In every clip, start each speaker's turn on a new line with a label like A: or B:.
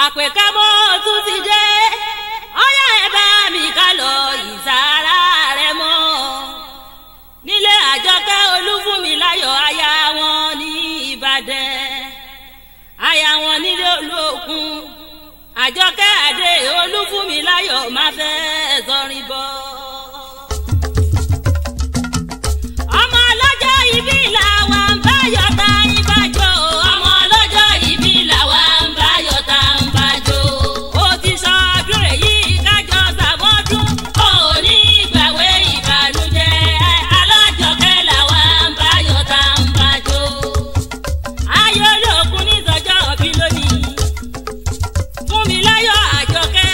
A: àpèkámọ́ tún ti dé ọyá ẹ bá mi ká lọ ìsàrà rẹ mọ́ nílé àjọkẹ́ olúfúnmiláyọ̀ aya wọn ní ìbàdàn aya wọn nílé olókun àjọkẹ́ àdé olúfúnmiláyọ̀ máa fẹ́ sọrin bọ́. ọmọ ọlọ́jọ́ ìbí làwa ń bá yọta ìbàjọ́ ọmọ ọlọ́jọ́ ìbí làwa ń bá yọta ìbàjọ́ ó ti sọ ọdún èyí kájọ sàmọ́dún ó ní ìgbàwé ìbànújẹ́ alájọkẹ́ làwa ń bá yọta ìbàjọ́ ayé olókun ní sọjọ́ òbí lónìí fún mi láyọ̀ àjọkẹ́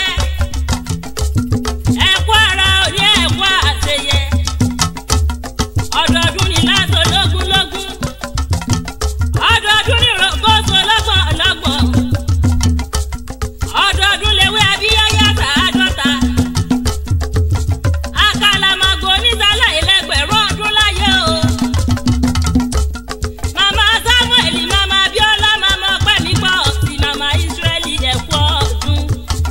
A: ẹ̀kú ara òní ẹ̀kú àṣeyẹ ọdọọdún ni lásán lógún lógún ọdọọdún ni rògbòsó lọ́gbọ̀n lọ́gbọ̀n ọdọọdún lewé abíyáyá sàádọ́ta àkàlàmàgò onísàlẹ̀ ẹlẹgbẹ̀rún ọdún láyé o màmá samuel màmá abiola màmá ọpẹ́mígbọ́ sí màmá israẹli ẹ̀kú ọdún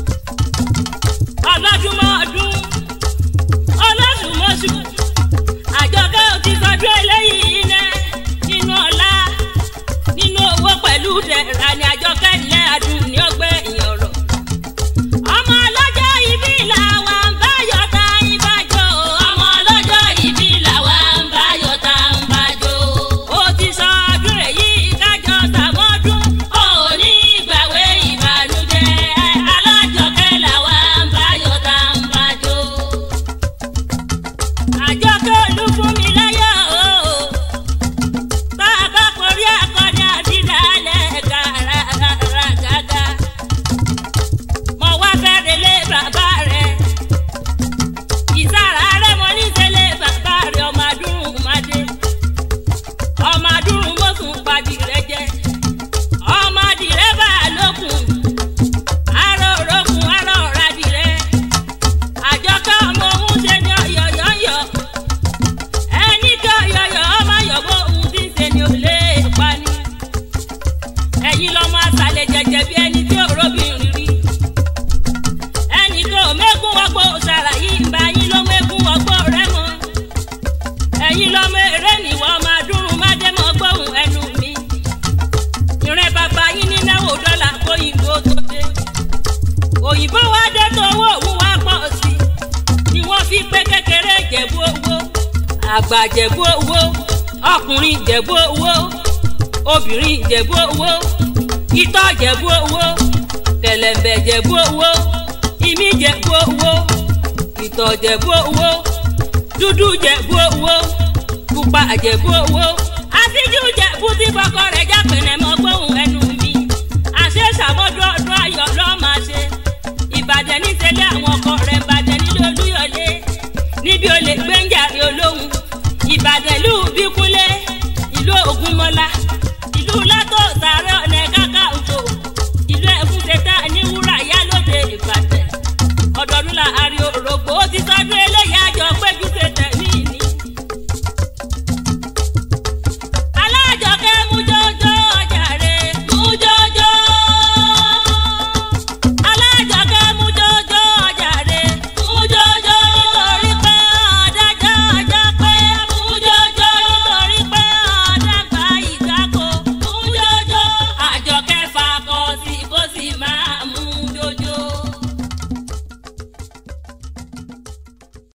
A: ọlọ́dúnmọ́ ọdún ọlọ́dúnmọ́sù àjọkẹ́ ò ti sọdún eléyìí iná nínú ọlá nínú owó pẹ̀lú dẹ̀ra ni àjọkẹ́ ilé adùn ní ọgbẹ́ ìyọ̀rọ̀. ọmọ ọlọ́jọ́ ìbí làwa ń bá yọta ìbàjọ́ ọmọ ọlọ́jọ́ ìbí làwa ń bá yọta ìbàjọ́ ó ti sọdún èyí kájọ sàmọ́dún ó ní ìgbàwé ìbànújẹ́ alájọkẹ́ làwa ń bá yọta ìbàjọ́ àjọkẹ́ olúfúnmiláyọ̀ o bá a bá korí akọni àdídálẹ̀ gàràgàgà mo wá fẹ́rẹ̀ lé bàbá rẹ̀ ìsára rẹ̀ mo ní sẹ́lẹ̀ bàbá rẹ̀ ọmọ adúrún madé ọmọ adúrún mọ́sùn padì rẹ̀ jẹ́ ọmọ adìrẹ́ bá a lókun arọ òrókun arọ ọ̀radì rẹ̀ àjọkẹ́ ọmọ òun ṣe ní ọ̀yọ̀yọ̀yọ̀ ẹni kí ọ̀yọ̀yọ̀ ọmọ yọ̀bọ̀ òun ti ń ṣe ni ò lè pa ni. ẹ̀yin lọ́mọ àṣàlẹ̀ jẹ̀jẹ̀ bí ẹni tí òróbìnrin rí. ẹnì kan ò mẹ́kún wọ́pọ̀ òṣàrà yìí ń bá yín ló mẹ́kún wọ́pọ̀ rẹ mọ́. ẹ̀yin lọ́mọ eré nìwọ́ máa dúró má dé mọ́ gbóhùn ẹnu mi. ìrìn bàbá yín ní náwó dọ́là kóyìnbó tó dé. òyìnbó wá dé tó owó òun wá pọ̀ sí i ni wọ́n fi pé kékeré jẹ̀bú owó àgbà jẹ̀bú owó ọkùnrin jẹ̀bú owó obìnrin jẹ̀bú owó itọ́ jẹ̀bú owó kẹ̀lẹ̀mbẹ̀ jẹ̀bú owó imí jẹ̀bú owó ìtọ̀ jẹ̀bú owó dúdú jẹ̀bú owó pupa jẹ̀bú owó àtijú jẹ̀bú tí kọ́kọ́ rẹ̀.